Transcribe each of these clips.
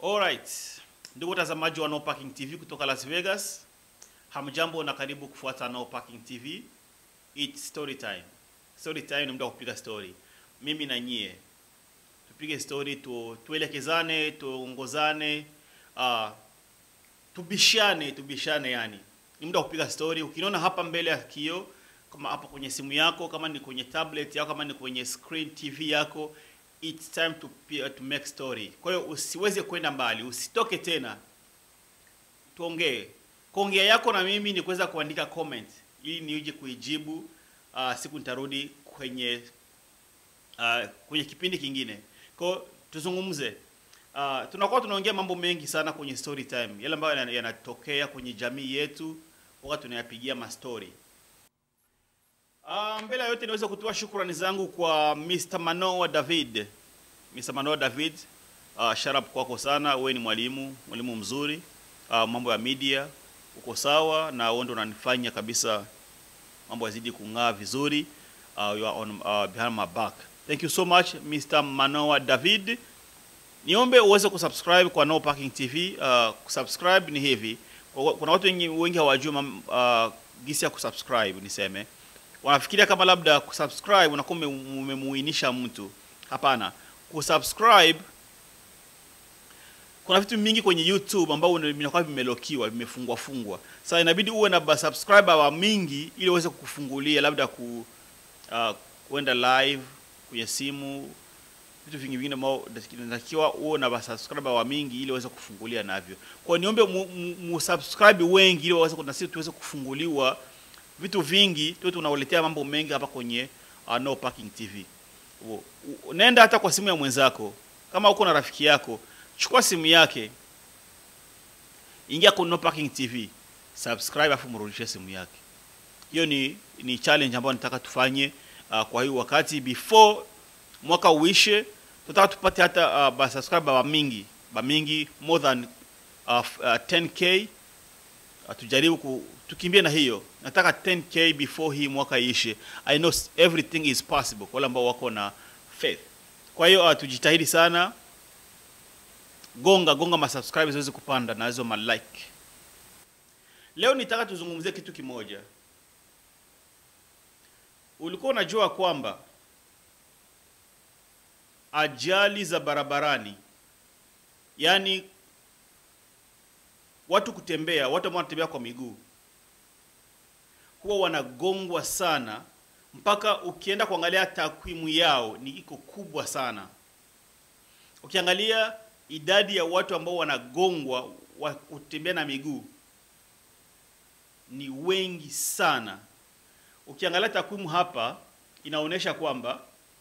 Alright. Ndugu watazamaji wa No Parking TV kutoka Las Vegas. Hamjambo na karibu kufuata No Parking TV. It's story time. Story time ni muda wa kupiga story. Mimi na nyie. Tupige story tu, tuelekezane, tuongozane, uh, tubishane, tubishane yani. Ni muda wa kupiga story. Ukiniona hapa mbele ya kio kama hapo kwenye simu yako, kama ni kwenye tablet yako, kama ni kwenye screen TV yako, it's time to, pe- to make story. Kwa hiyo usiweze kwenda mbali, usitoke tena, tuongee. Kuongea yako na mimi ni kuweza kuandika comment ili niuje kuijibu. Uh, siku nitarudi kwenye uh, kwenye kipindi kingine. Kwa hiyo tuzungumze. Uh, tunakuwa tunaongea mambo mengi sana kwenye story time, yale ambayo yana- yanatokea kwenye jamii yetu, wakati tunayapigia mastori. Uh, mbele ya yote niweze kutoa shukrani zangu kwa Mr. Manoa David. Mr. Manoa David, uh, shout out kwako sana. Wewe ni mwalimu, mwalimu mzuri. Uh, mambo ya media uko sawa na wewe ndo unanifanya kabisa mambo yazidi kung'aa vizuri. Uh, you are on uh, behind my back. Thank you so much Mr. Manoa David. Niombe uweze kusubscribe kwa No Parking TV. Uh, kusubscribe ni hivi. Kwa- Kuna watu wengi, wengi hawajui mam- uh, gisi ya kusubscribe niseme. Wanafikiria kama labda kusubscribe unakuwa ume- umemuinisha mtu. Hapana. Kusubscribe kuna vitu mingi kwenye YouTube ambao una- vinakuwa vimelokiwa, vimefungwa fungwa. Sasa inabidi uwe na ba- subscriber wa mingi ili uweze kukufungulia labda ku uh, kuenda live kwenye simu vitu vingi vingine ambao inatakiwa uwe na ba- subscriber wa mingi ili uweze kufungulia navyo. Kwa hiyo niombe mu, mu, mu subscribe wengi ili waweze na sisi tuweze kufunguliwa vitu vingi, tuwe tunawaletea mambo mengi hapa kwenye uh, No Parking TV. U- u- Nenda hata kwa simu ya mwenzako, kama uko na rafiki yako, chukua simu yake, ingia kwa No Parking TV, subscribe afu mrudishie simu yake. Hiyo ni ni challenge ambayo nataka tufanye uh, kwa hiyo wakati before mwaka uishe, tunataka tupate hata uh, ba subscriber ba mingi ba mingi more than uh, f- uh, 10k uh, tujaribu ku, tukimbie na hiyo. Nataka 10k before hii mwaka iishe. I know s- everything is possible kwa wale ambao wako na faith. Kwa hiyo uh, tujitahidi sana, gonga gonga ma subscribers ziweze kupanda na hizo ma like. Leo nitaka tuzungumzie kitu kimoja. Ulikuwa unajua kwamba ajali za barabarani, yaani watu kutembea, watu ambao wanatembea kwa miguu huwa wanagongwa sana, mpaka ukienda kuangalia takwimu yao ni iko kubwa sana. Ukiangalia idadi ya watu ambao wanagongwa wa kutembea na miguu ni wengi sana. Ukiangalia takwimu hapa inaonyesha kwamba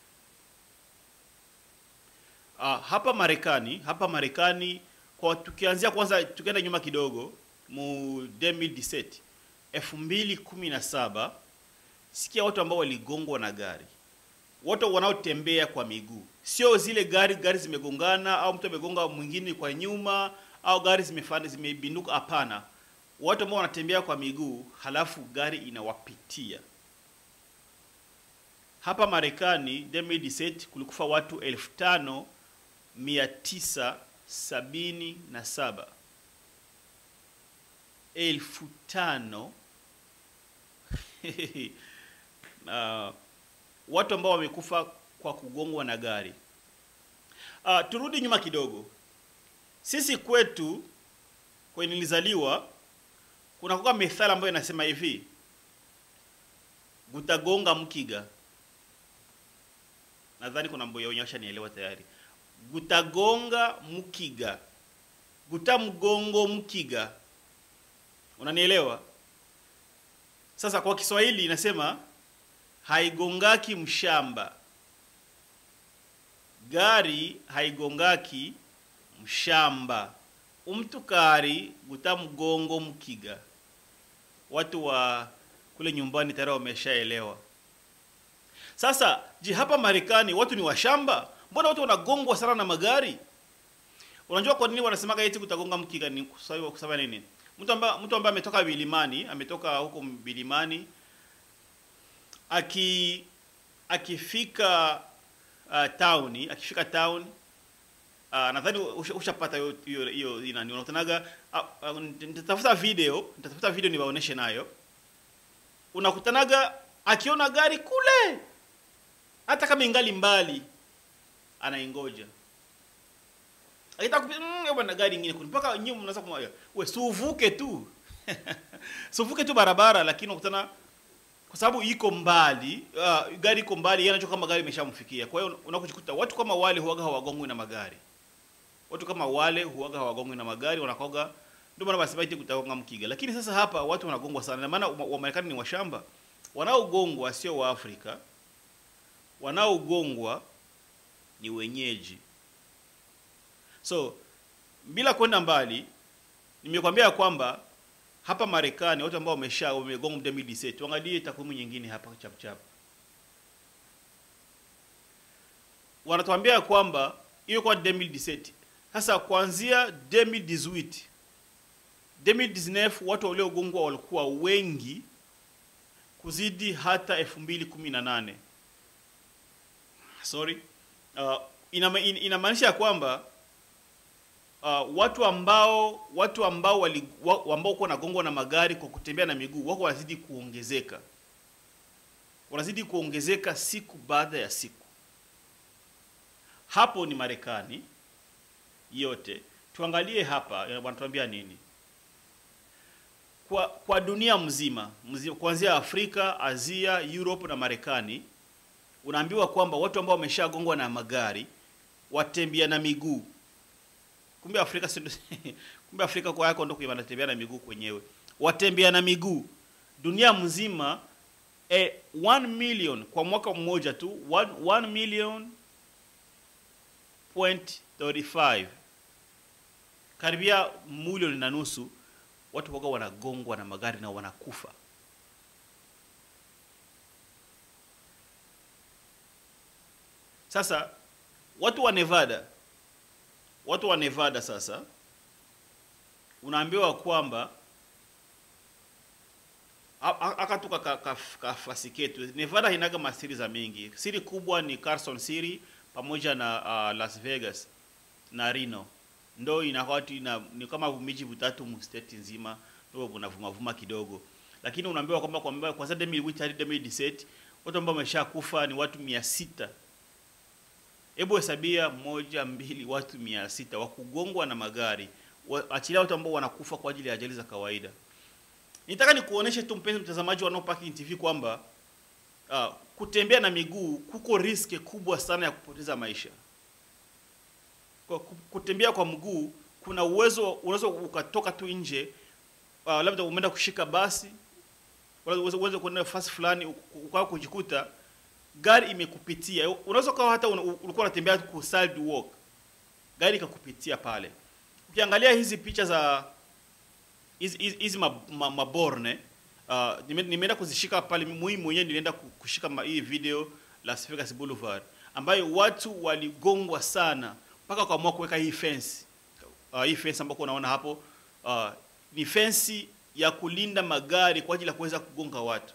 uh, hapa Marekani, hapa Marekani kwa tukianzia kwanza tukienda nyuma kidogo mu 2017 2017 sikia watu ambao waligongwa na gari watu wanaotembea kwa miguu, sio zile gari gari zimegongana au mtu amegonga mwingine kwa nyuma au gari zimefanya zimebinduka. Hapana, watu ambao wanatembea kwa miguu halafu gari inawapitia. Hapa Marekani 2017 kulikufa watu elfu tano mia tisa sabini na saba elfu tano na watu ambao wamekufa kwa kugongwa na gari. Uh, turudi nyuma kidogo. Sisi kwetu kwenye nilizaliwa kuna kuka methali ambayo inasema hivi, gutagonga mkiga. Nadhani kuna mboya onyesha nielewa tayari. Gutagonga mkiga, guta mgongo mkiga. Unanielewa? Sasa kwa Kiswahili inasema haigongaki mshamba, gari haigongaki mshamba, umtukari guta mgongo mkiga. Watu wa kule nyumbani tayari wameshaelewa. Sasa je, hapa Marekani watu ni washamba? Mbona watu wanagongwa sana na magari? Unajua kwa nini wanasemaga eti kutagonga mkiga? Ni kusema kusema nini? Mtu ambaye mtu ambaye ametoka vilimani, ametoka huko vilimani aki akifika uh, town akifika town Uh, nadhani usha- ushapata hiyo hiyo hiyo nani unakutanaga uh, uh, nitatafuta video nitatafuta video niwaoneshe nayo unakutanaga akiona gari kule hata kama ingali mbali anaingoja akitaka kupita mm, hebu na gari nyingine kule mpaka nyinyi mnaanza kumwambia we si uvuke tu si uvuke tu barabara lakini unakutana kwa sababu iko mbali uh, gari iko mbali yeye anajua kama gari imeshamfikia kwa hiyo unakukuta watu kama wale huaga hawagongwi na magari watu kama wale huaga hawagongwi na magari wanakoga ndio maana basi baiti kutagonga mkiga lakini sasa hapa watu wanagongwa sana na maana wa- Wamarekani ni washamba wanaogongwa sio wa Afrika wanaogongwa ni wenyeji so bila kwenda mbali nimekwambia ya kwamba hapa Marekani watu ambao wamesha wamegonga 2017 tuangalie takwimu nyingine hapa chap chap wanatuambia ya kwamba hiyo kwa 2017 sasa kuanzia 2018 2019 watu waliogongwa walikuwa wengi kuzidi hata 2018 sorry uh, inama- in- inamaanisha ya kwamba uh, watu ambao watu ambao wali, wa, ambao kuwa nagongwa na magari kwa kutembea na miguu wako wanazidi kuongezeka wanazidi kuongezeka siku baada ya siku hapo ni Marekani yote tuangalie hapa eh, wanatuambia nini kwa, kwa dunia mzima, mzima kuanzia Afrika, Asia, Europe na Marekani unaambiwa kwamba watu ambao wameshagongwa na magari watembea na miguu kumbe Afrika si ndo- kumbe Afrika kwa yako ndo kwa wanatembea na miguu kwenyewe watembea na miguu dunia mzima eh, 1 million kwa mwaka mmoja tu 1, 1 million point 35 karibia milioni na nusu watu waga wanagongwa na magari na wanakufa sasa watu wa Nevada watu wa Nevada sasa unaambiwa kwamba a- a- akatuka ka, ka, kafasi ketu Nevada inaga masiri za mingi siri kubwa ni Carson City pamoja na uh, Las Vegas na Reno ndo inawatu ina, ni kama miji vitatu mu state nzima ndio vunavuma vuma kidogo lakini unaambiwa kwamba kwamba kwanza 2008 hadi 2017 watu ambao wameshakufa ni watu 600 hebu hesabia moja mbili watu mia sita wa kugongwa na magari wa- achilia watu ambao wanakufa kwa ajili ya ajali za kawaida nitaka nikuoneshe tu mpenzi mtazamaji wa No Parking TV kwamba uh, kutembea na miguu kuko riski kubwa sana ya kupoteza maisha kwa ku- kutembea kwa mguu kuna uwezo unaweza ukatoka tu nje uh, labda umeenda kushika basi wala uweze uweze kwenda fasi fulani ukawa kujikuta gari imekupitia unaweza ukawa hata una- ulikuwa unatembea ku sidewalk gari ikakupitia pale ukiangalia hizi picha za hizi hizi- hizi ma- ma- maborne uh, nime- nimeenda kuzishika pale mimi mwenyewe nilienda ku- kushika ma- hii video Las Vegas Boulevard ambayo watu waligongwa sana mpaka wakaamua kuweka hii fence uh, hii fence ambayo unaona hapo uh, ni fence ya kulinda magari kwa ajili ya kuweza kugonga watu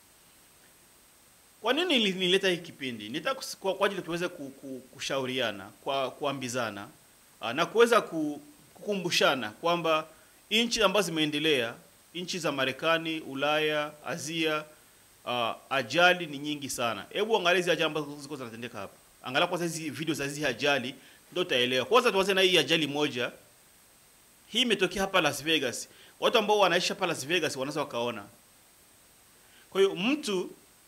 kwa nini nili- nilileta hii kipindi? Nitaka kus- kwa, kwa ajili tuweze ku, ku, kushauriana, kwa kuambizana ah, na kuweza ku, kukumbushana kwamba nchi ambazo zimeendelea, nchi za Marekani, Ulaya, Asia, uh, ajali ni nyingi sana. Hebu angalia hizi ajali ambazo ziko zinatendeka hapa. Angalia kwanza hizi video za hizi ajali ndio utaelewa. Kwanza tuanze na hii ajali moja. Hii imetokea hapa Las Vegas. Watu ambao wanaishi hapa Las Vegas wanaweza wakaona. Kwa hiyo mtu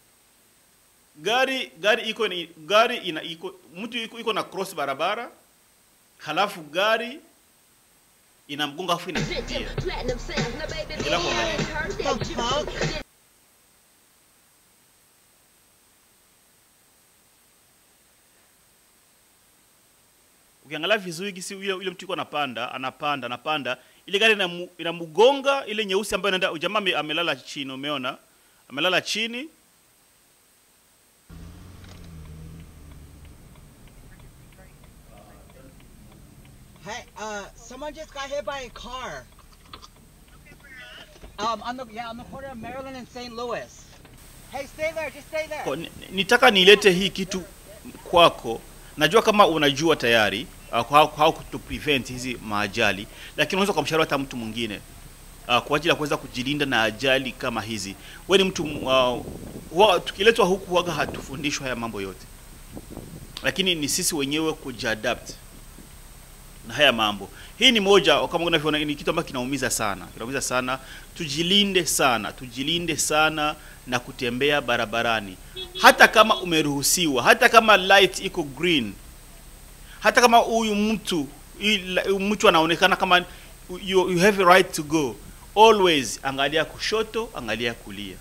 gari gari iko ni gari ina iko mtu iko, iko na cross barabara halafu gari inamgonga afu inakimbia Platinum sounds, now baby, Get up on man, that. heard The that. fuck? ukiangalia vizuri gisi yule yule mtu iko anapanda anapanda anapanda ile gari inamu- inamgonga ile nyeusi ambayo inaenda jamaa ame- amelala chini umeona amelala chini Hey, uh, someone just got hit by a car. Um, on the yeah, on the corner of Maryland and St. Louis. Hey, stay there. Just stay there. Kwa- ni- nitaka nilete hii kitu kwako najua kama unajua tayari uh, uh, how, how to prevent hizi maajali, lakini unaweza kumshauri hata mtu mwingine uh, kwa ajili ya kuweza kujilinda na ajali kama hizi. Wewe ni mtu uh, huwa- tukiletwa huku huwaga hatufundishwa haya mambo yote, lakini ni sisi wenyewe kujiadapt na haya mambo. Hii ni moja kama unavyoona, ni kitu ambacho kinaumiza sana, kinaumiza sana. Tujilinde sana, tujilinde sana na kutembea barabarani, hata kama umeruhusiwa, hata kama light iko green, hata kama huyu mtu hii la- huyu mtu anaonekana kama you, you have a right to go, always angalia kushoto, angalia kulia.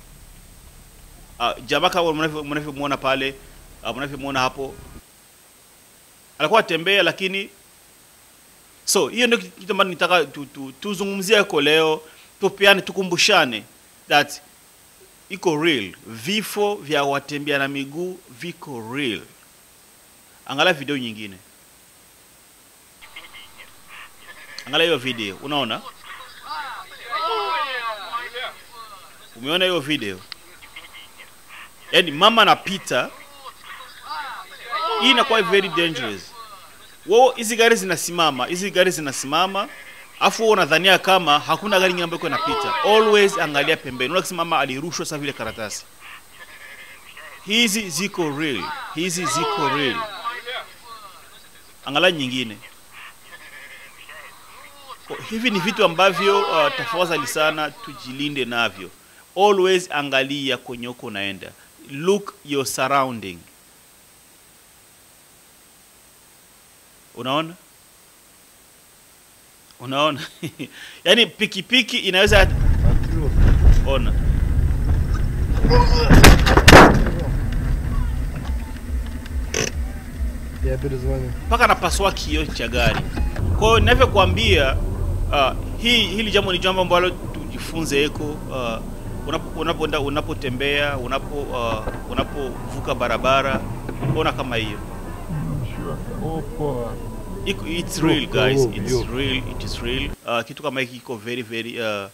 Uh, jamaa kama mnavyo- mnavyomwona pale, uh, mnavyomwona hapo, alikuwa atembea lakini so hiyo ndio kitu ambacho nitaka tu, tu, tuzungumzie huko leo, tupeane, tukumbushane that iko real. Vifo vya watembea na miguu viko real. Angalia video nyingine, angalia hiyo video, unaona, umeona hiyo video? Yaani mama anapita, hii inakuwa very dangerous wao hizi gari zinasimama, hizi gari zinasimama, afu wewe unadhania kama hakuna gari nyingine ambayo iko inapita. Always angalia pembeni, unaona kisimama alirushwa sasa vile karatasi. Hizi ziko real, hizi ziko real. Angalia nyingine. Kwa- Hivi ni vitu ambavyo uh, tafadhali sana tujilinde navyo. Always angalia kwenye uko unaenda, look your surrounding. Unaona, unaona yaani pikipiki inaweza ona Я перезвоню. mpaka napasua kioo cha gari. Kwa hiyo ninavyokuambia, uh, hii hili jambo ni jambo ambalo tujifunze eko uh, unapo- unapoenda unapotembea unapo uh, unapovuka barabara, ona kama hiyo Опа. Iko, it's Yo, real guys, yo, it's yo. real, it is real. Uh, kitu kama hiki kiko very very uh,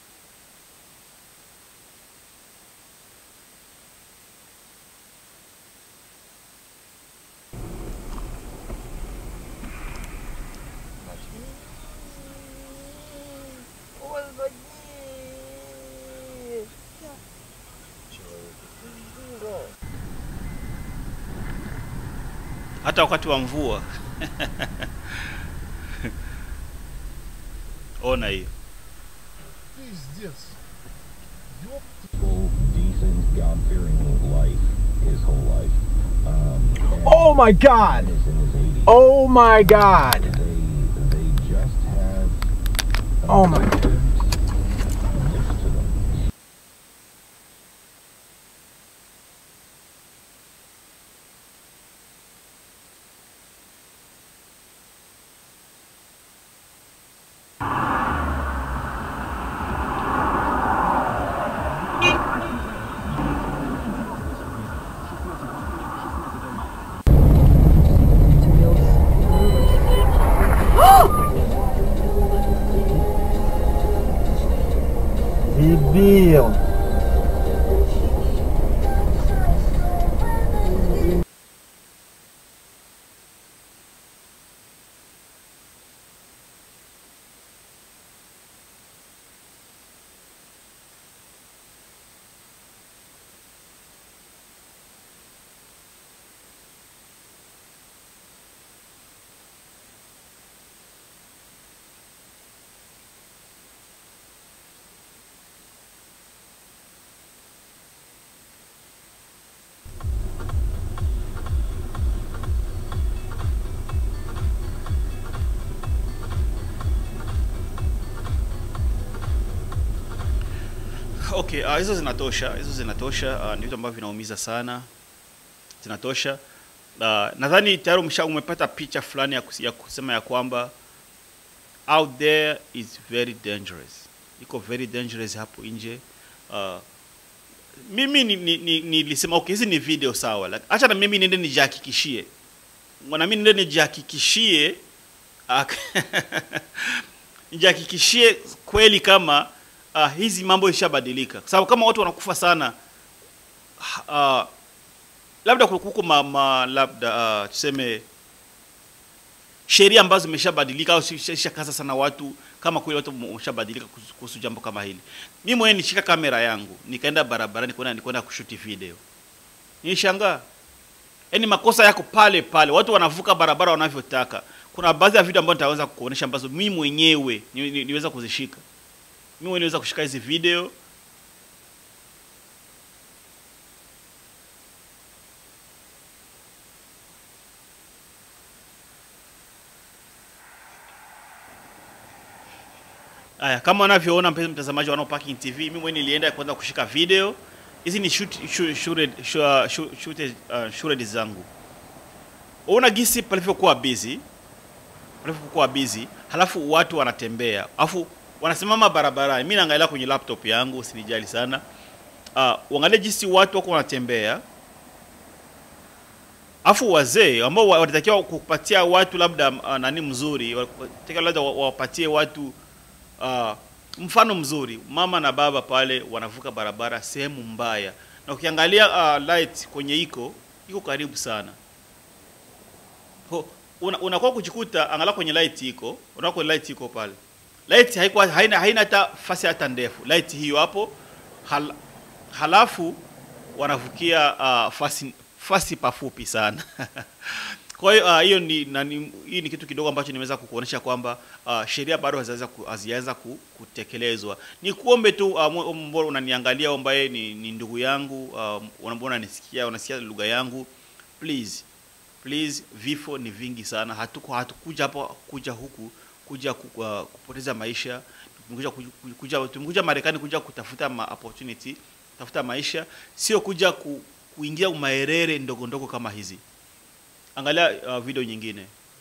hata wakati wa mvua ona hiyo Пиздец. Ёп. full, decent, God-fearing life his whole life. Um, and Oh my god! is in his 80s. Oh my god! They they just have a Oh my- different gift to them. Дебил! Okay, uh, hizo zinatosha, hizo zinatosha. Uh, ni vitu ambavyo vinaumiza sana, zinatosha. Uh, nadhani tayari umesha umepata picha fulani ya, kus- ya kusema ya kwamba out there is very dangerous, iko very dangerous hapo nje. Uh, mimi nilisema ni, ni, nilisema, okay, hizi ni video sawa, like, acha na mimi niende nijihakikishie, na mimi niende nijihakikishie uh, nijihakikishie kweli kama uh, hizi mambo ishabadilika, kwa sababu kama watu wanakufa sana uh, labda kuko ma, ma, labda uh, tuseme sheria ambazo zimeshabadilika au zishakaza sana watu kama kweli watu wameshabadilika kuhusu- kuhusu jambo kama hili. Mimi mwenyewe nishika kamera yangu nikaenda barabarani kwenda nikwenda kushuti video, nilishangaa yaani makosa yako pale pale, watu wanavuka barabara wanavyotaka. Kuna baadhi ya video ambazo nitaweza kukuonesha ambazo mimi mwenyewe ni, ni, niweza kuzishika mimi mwenyewe niweza kushika hizi video Aya, kama unavyoona mpenzi mtazamaji wa No Parking TV, mimi mwenyewe nilienda kwanza kushika video. Hizi ni shoot, shoot, shooted, shoot, shoot, shooted, uh, shooted zangu. Unaona gisi palivyokuwa busy, palivyokuwa busy, halafu watu wanatembea, halafu wanasimama barabarani. Mimi naangalia kwenye laptop yangu, usinijali sana. Uh, uangalie jinsi watu wako wanatembea, afu wazee ambao wa- walitakiwa kupatia watu labda uh, nani mzuri, walitakiwa labda wa- wapatie watu uh, mfano mzuri. Mama na baba pale wanavuka barabara sehemu mbaya, na ukiangalia uh, light kwenye iko iko karibu sana Ho, una, unakuwa kujikuta angalau kwenye light iko unakuwa kwenye light iko pale light haikuwa haina haina hata fasi hata ndefu light hiyo hapo hal, halafu wanavukia uh, fasi fasi pafupi sana kwa hiyo uh, hiyo ni nani, hii ni kitu kidogo ambacho nimeweza kukuonesha kwamba uh, sheria bado hazijaweza ku, hazijaweza ku, kutekelezwa. Ni kuombe tu uh, mwe- mbona unaniangalia ambaye ni, ni ndugu yangu uh, mbona unanisikia unasikia lugha yangu, please please, vifo ni vingi sana. Hatuko hatukuja hapa kuja huku kuja ku, uh, kupoteza maisha. Tumekuja kuja, kuja, tumekuja Marekani kuja kutafuta ma opportunity, kutafuta maisha, sio kuja ku, kuingia maerere ndogo ndogo kama hizi. Angalia uh, video nyingine.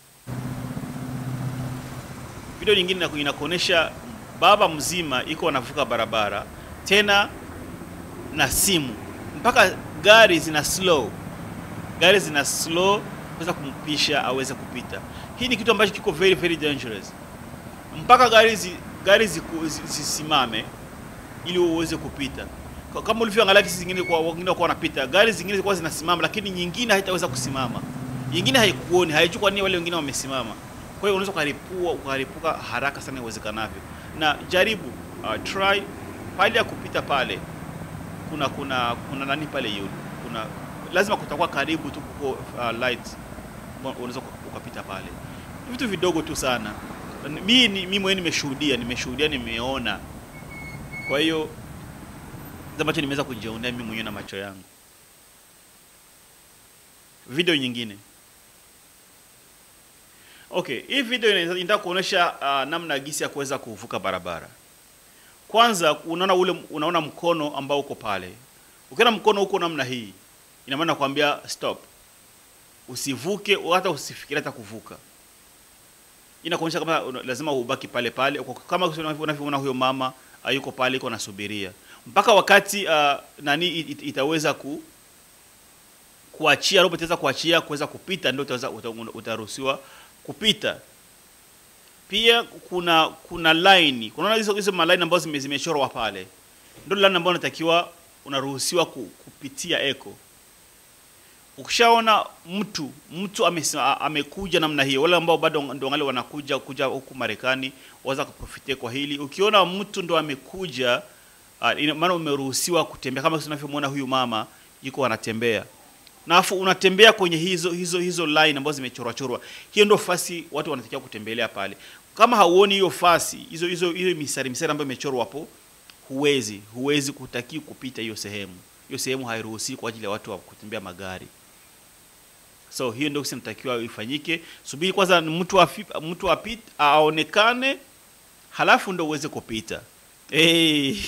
Video nyingine inaku- inakuonesha baba mzima iko anavuka barabara tena na simu, mpaka gari zina slow, gari zina slow kuweza kumpisha aweze kupita. Hii ni kitu ambacho kiko very very dangerous, mpaka gari zi, gari ziku- zi- zisimame ili uweze kupita. Kwa- Kama ulivyoangalia kesi zingine kwa wengine kwa wanapita, gari zingine zilikuwa zinasimama, lakini nyingine haitaweza kusimama, nyingine haikuoni, haijui kwa nini wale wengine wamesimama. Kwa hiyo unaweza ukaripua ukaripuka haraka sana iwezekanavyo, na jaribu uh, try pale ya kupita pale, kuna kuna kuna nani pale yule, kuna lazima kutakuwa karibu tu kuko uh, light, unaweza ukapita pale, vitu vidogo tu sana. Mimi mimi mwenyewe nimeshuhudia, nimeshuhudia, nimeona. Kwa hiyo kitu ambacho nimeweza kujionea mimi mwenyewe na macho yangu. Video nyingine. Okay, hii video ina- inataka kuonyesha uh, namna gisi ya kuweza kuvuka barabara. Kwanza unaona ule unaona mkono ambao uko pale. Ukiona mkono uko namna hii, ina maana nakwambia stop. Usivuke hata usifikirie hata kuvuka. Inakuonyesha kama una- lazima ubaki pale pale Uko- kama unavyoona huyo mama uh, yuko pale iko nasubiria mpaka wakati uh, nani it- itaweza ku kuachia robot itaweza kuachia kuweza kupita, ndio utaweza uta- utaruhusiwa kupita. Pia kuna kuna line, kunaona hizo hizo line ambazo zime- zimechorwa pale, ndio line ambayo unatakiwa unaruhusiwa ku, kupitia eko. Ukishaona mtu mtu amesi- a- amekuja namna hiyo, wale ambao bado ndio wale wanakuja kuja huku Marekani waweza kuprofitia kwa hili. Ukiona mtu ndo amekuja uh, ina maana umeruhusiwa kutembea kama tunavyomwona huyu mama yuko anatembea na afu unatembea kwenye hizo hizo hizo line ambazo zimechorwa chorwa. Hiyo ndio fasi watu wanatakiwa kutembelea pale. Kama hauoni hiyo fasi, hizo hizo hiyo misari misari ambayo imechorwa hapo, huwezi huwezi kutaki kupita hiyo sehemu. Hiyo sehemu hairuhusiwi kwa ajili ya watu wa kutembea magari. So hiyo ndio kinatakiwa ifanyike. Subiri kwanza mtu afi, mtu apit aonekane, halafu ndo uweze kupita. Hey.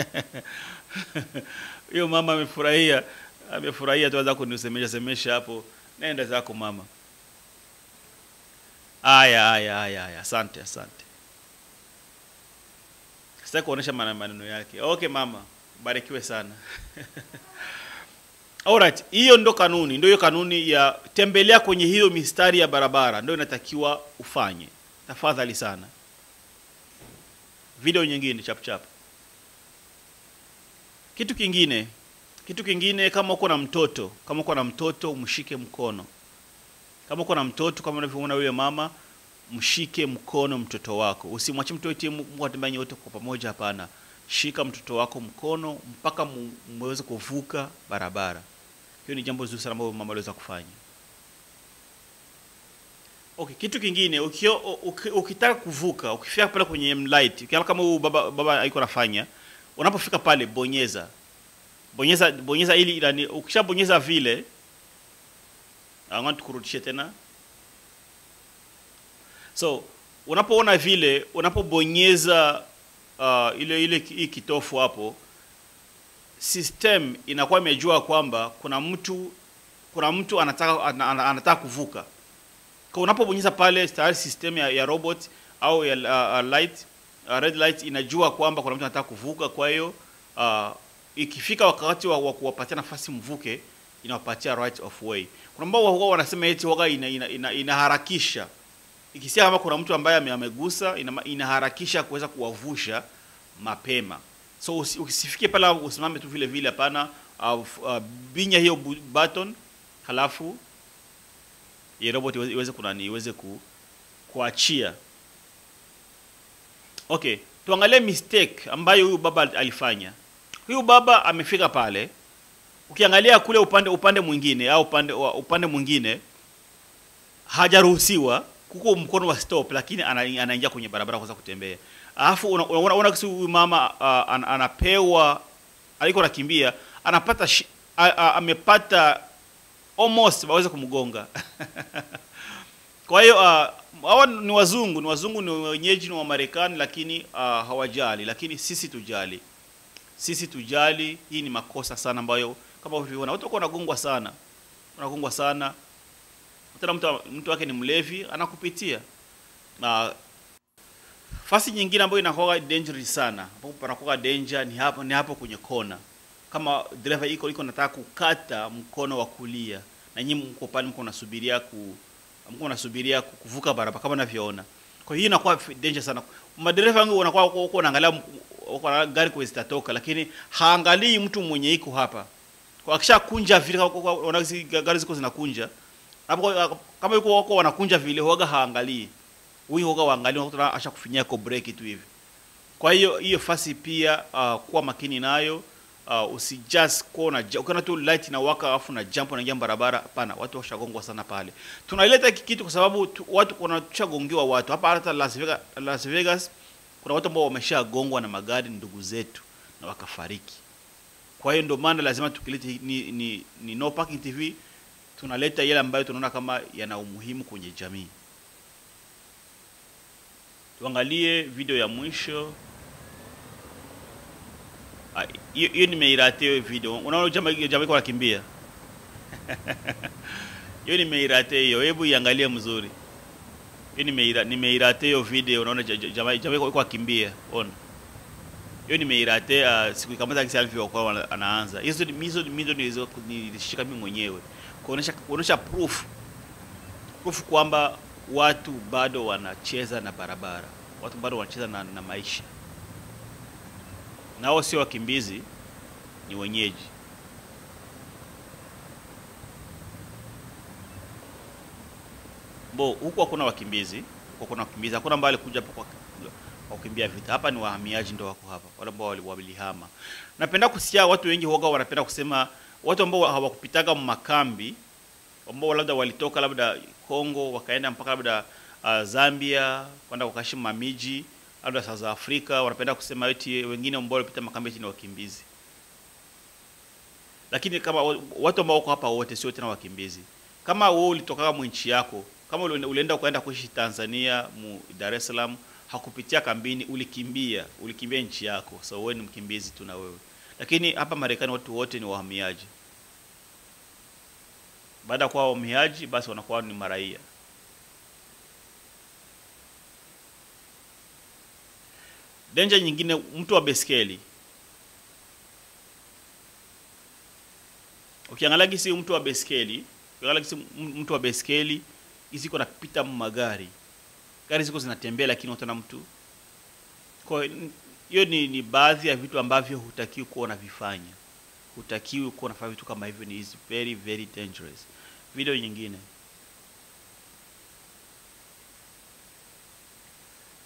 Hiyo mama amefurahia, amefurahia tu anza kunisemesha semesha hapo. Nenda zako mama. Aya, aya, aya, aya. Asante, asante. Sitaki kuonesha mana- maneno yake. Okay mama, barikiwe sana. Alright, hiyo ndo kanuni, ndio hiyo kanuni ya tembelea kwenye hiyo mistari ya barabara, ndio inatakiwa ufanye. Tafadhali sana. Video nyingine chap chap. Kitu kingine, kitu kingine, kama uko na mtoto, kama uko na mtoto umshike mkono. Kama uko na mtoto, kama unavyoona yule mama, mshike mkono mtoto wako. Usimwache mtoto eti Mungu atembea nyote kwa pamoja, hapana. Shika mtoto wako mkono mpaka mu- muweze kuvuka barabara. Hiyo ni jambo zuri sana ambalo mama aliweza kufanya. Okay, kitu kingine ukio, uki, ukitaka kuvuka, ukifika pale kwenye light, ukiona kama huyu baba baba aiko anafanya, unapofika pale bonyeza. Bonyeza bonyeza ili ilani, ukishabonyeza vile anga tukurudishe tena. So, unapoona vile, unapobonyeza uh, ile ile hii kitofu hapo, system inakuwa imejua kwamba kuna mtu kuna mtu anataka ana- ana- anataka kuvuka kwa unapobonyeza pale tayari system ya, ya robot au ya uh, uh, light uh, red light inajua kwamba kuna mtu anataka kuvuka. Kwa hiyo uh, ikifika wakati wa, wa kuwapatia nafasi mvuke, inawapatia right of way. Kuna ambao huwa wanasema eti waga ina, ina, ina, inaharakisha ikisia kama kuna mtu ambaye ame- amegusa ina, inaharakisha kuweza kuwavusha mapema. So usi- usifike pale usimame tu vile vile, hapana. Uh, uh, binya hiyo bu- button halafu ya robot iweze, iweze kunani iweze ku, kuachia. Okay, tuangalie mistake ambayo huyu baba alifanya. Huyu baba amefika pale, ukiangalia kule upande upande mwingine au upande wa- upande mwingine hajaruhusiwa kuko mkono wa stop, lakini ana- anaingia kwenye barabara kuweza kutembea. Alafu unaona una, una, kisi huyu mama uh, an, anapewa aliko anakimbia anapata shi, a, a, amepata almost waweze kumgonga kwa hiyo uh, hawa ni wazungu, ni wazungu, ni wenyeji, ni wa Marekani, lakini uh, hawajali. Lakini sisi tujali, sisi tujali. Hii ni makosa sana ambayo kama ulivyoona watu wako wanagongwa sana, wanagongwa sana. Tena mtu, mtu wake ni mlevi anakupitia na fasi nyingine ambayo inakuwa dangerous sana, ambapo panakuwa danger ni hapo, ni hapo kwenye kona. Kama dereva iko iko nataka kukata mkono wa kulia na nyinyi mko pale mko nasubiria ku mko nasubiria ku- kuvuka barabara kama unavyoona. Kwa hiyo inakuwa f- danger sana. Madereva wengi wanakuwa wako wako wanaangalia m- wako na gari kwa zitatoka, lakini haangalii mtu mwenye iko hapa. Kwa akisha kunja vile kwa- kwa- kwa- wanaona hizi gari ziko zinakunja. Hapo kwa- kama yuko wako wanakunja vile huaga haangalii. Huyu huaga waangalie wanakuta asha kufinyia kwa break tu hivi. Kwa hiyo hiyo fasi pia uh, kuwa makini nayo uh, usijust kuona ukiona tu light inawaka alafu na jump unaingia barabara. Hapana, watu washagongwa sana pale. Tunaileta hiki kitu kwa sababu tu, watu wanashagongewa watu hapa. Hata Las Vegas, Las Vegas kuna watu ambao wameshagongwa na magari ndugu zetu na wakafariki. Kwa hiyo ndio maana lazima tukilete hii- ni, ni, ni No Parking TV tunaleta yale ambayo tunaona kama yana umuhimu kwenye jamii. Tuangalie video ya mwisho. Ah, hiyo hiyo nimeirate hiyo video. Unaona jamaa jamaa iko anakimbia. Hiyo nimeirate hiyo. Hebu iangalie mzuri. Hiyo nimeira nimeirate hiyo video. Unaona ja- ja- jamaa jamaa iko iko akimbia. Ona. Hiyo nimeirate uh, siku kama kisa alivyokuwa wana- anaanza. Hizo ni- hizo hizo nilizo nilishika mimi mwenyewe. Kuonesha kuonesha proof. Proof kwamba watu bado wanacheza na barabara. Watu bado wanacheza na, na maisha. Nao sio wakimbizi, ni wenyeji. Bo, huku hakuna wakimbizi, huku hakuna wakimbizi, hakuna ambao alikuja hapa kwa kwa kukimbia vita. Hapa ni wahamiaji ndio wako hapa, wale ambao wali- walihama. Napenda kusikia watu wengi huoga wanapenda kusema watu ambao hawakupitaga makambi ambao labda walitoka labda Kongo wakaenda mpaka labda uh, Zambia kwenda wakaishi mamiji labda South Africa, wanapenda kusema eti wengine ambao walipita makambi eti ni wakimbizi. Lakini kama wa- watu ambao wako hapa wote sio tena wakimbizi. Kama wewe ulitoka mu nchi yako, kama uli- ulienda ukaenda kuishi Tanzania mu Dar es Salaam, hakupitia kambini, ulikimbia, ulikimbia nchi yako, so wewe ni mkimbizi tu na wewe. Lakini hapa Marekani watu wote ni wahamiaji. Baada ya kuwa wahamiaji, basi wanakuwa ni maraia. Danger nyingine, mtu wa beskeli. Ukiangalia gisi mtu wa beskeli, ukiangalia gisi m- mtu wa beskeli ziko napita magari, gari ziko zinatembea, lakini utaona mtu. Kwa hiyo n- hiyo ni, ni baadhi ya vitu ambavyo hutakiwi kuwa unavifanya, hutakiwi kuwa unafanya vitu kama hivyo, ni is very very dangerous. Video nyingine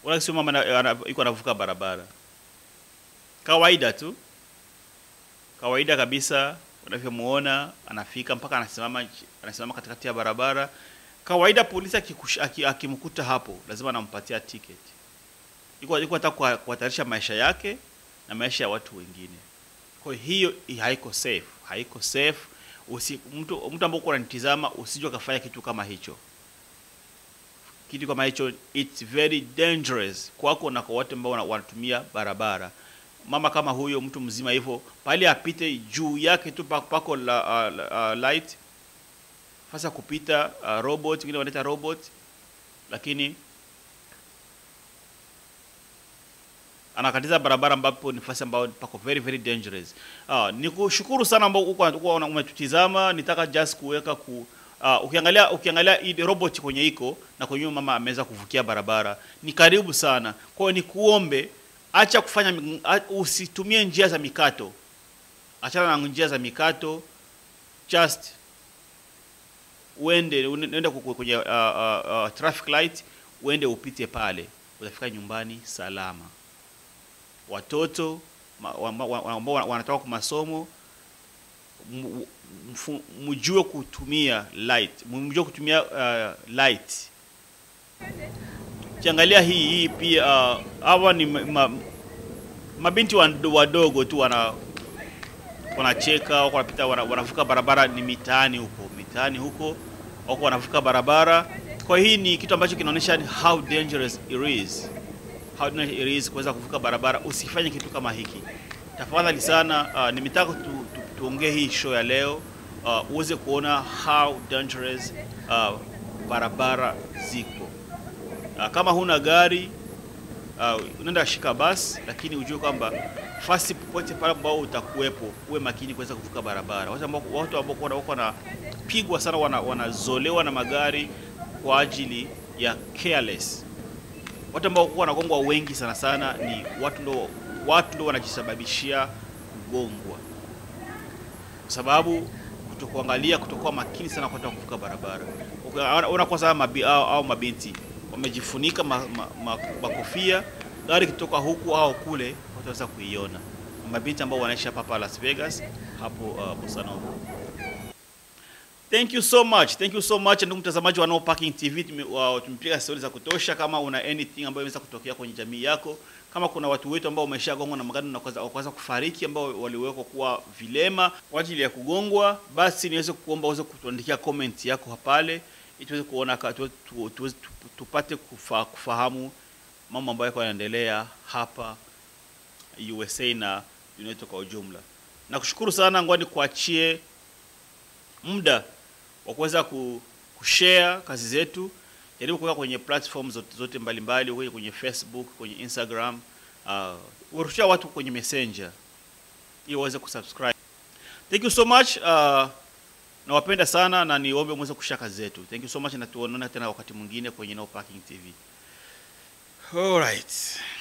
wala sio mama ana- ana- yuko anavuka barabara, kawaida tu, kawaida kabisa. Unavyomuona anafika mpaka anasimama nchi- anasimama katikati ya barabara. Kawaida polisi akikush- aki- akimkuta hapo lazima anampatia ticket. Yuko yuko hata kuha- kuhatarisha maisha yake na maisha ya watu wengine. Kwa hiyo hi- haiko safe, haiko safe. Usi, mtu mtu ambaye uko unanitizama usije ukafanya kitu kama hicho kitu kama hicho it's very dangerous kwako na kwa watu ambao wana- wanatumia barabara. Mama kama huyo, mtu mzima hivyo, pale apite juu yake tu pa- pako la, uh, la, uh, light fasa kupita uh, robot, wengine wanaita robot, lakini anakatiza barabara ambapo ni nafasi ambayo pako very very dangerous. Uh, nikushukuru sana ambao uko uko una- umetutizama. Nitaka just kuweka ku uh, ukiangalia ukiangalia hii robot kwenye iko na kwenye huyu mama ameweza kuvukia barabara, ni karibu sana. Kwa hiyo nikuombe, acha kufanya mi- a- usitumie njia za mikato, achana na njia za mikato, just uende uende ku- ku- kwenye uh, uh, uh, traffic light, uende upite pale, utafika nyumbani salama watoto ma- wa- wa- wa- ambao wana- wanatoka kwa masomo mu- mfu- mjue kutumia light, mjue kutumia uh, light. Kiangalia hii hii pia uh, hawa ni ma, ma, mabinti wado- wadogo tu wana wanacheka wako wanapita wana, wanavuka barabara, ni mitaani huko mitaani huko wako wanavuka barabara. Kwa hii ni kitu ambacho kinaonyesha how dangerous it is how dangerous it is kuweza kuvuka barabara. Usifanye kitu kama hiki tafadhali sana. Uh, nimetaka tu, tu, tuongee hii show ya leo uh, uweze kuona how dangerous uh, barabara ziko. Uh, kama huna gari uh, unaenda shika basi, lakini ujue kwamba fasi popote pale ambao utakuwepo, uwe makini kuweza kuvuka barabara. Watu ambao watu ambao wana- wako wanapigwa sana, wana- wanazolewa na magari kwa ajili ya careless watu ambao kuwa wanagongwa wengi sana sana ni watu ndo watu ndo wanajisababishia kugongwa, kwa sababu kutokuangalia, kutokuwa makini sana kwa kuvuka barabara. Uka- Ona kwanza hawa mabi, au, au mabinti wamejifunika ma, ma, ma, makofia, gari kutoka huku au kule wataweza kuiona. Mabinti ambao wanaishi hapa hapa Las Vegas hapo uh, Bossa Nova. Thank you so much. Thank you so much ndugu mtazamaji wa No Parking TV. Tume- wa- Tumepiga stori za kutosha. Kama una anything ambayo inaweza kutokea kwenye jamii yako, kama kuna watu wetu ambao wameshagongwa na magari na kuweza- wakaweza kufariki, ambao waliwekwa kuwa vilema kwa ajili ya kugongwa, basi niweze kuomba uweze kutuandikia comment yako pale, ili tuweze kuona ka- tuwe- tu- tuweze- tu- tupate kufa, kufahamu mambo ambayo yako yanaendelea hapa USA na dunia yetu kwa ujumla. Nakushukuru sana, ngoja kuachie muda wa kuweza ku, kushare kazi zetu. Jaribu kuweka kwenye platform zote, zote mbalimbali kwenye, kwenye Facebook, kwenye Instagram, uh, urushia watu kwenye Messenger ili waweze kusubscribe. Thank you so much. Uh, nawapenda sana na niombe mweze kushare kazi zetu. Thank you so much na tuonane tena wakati mwingine kwenye No Parking TV. All right.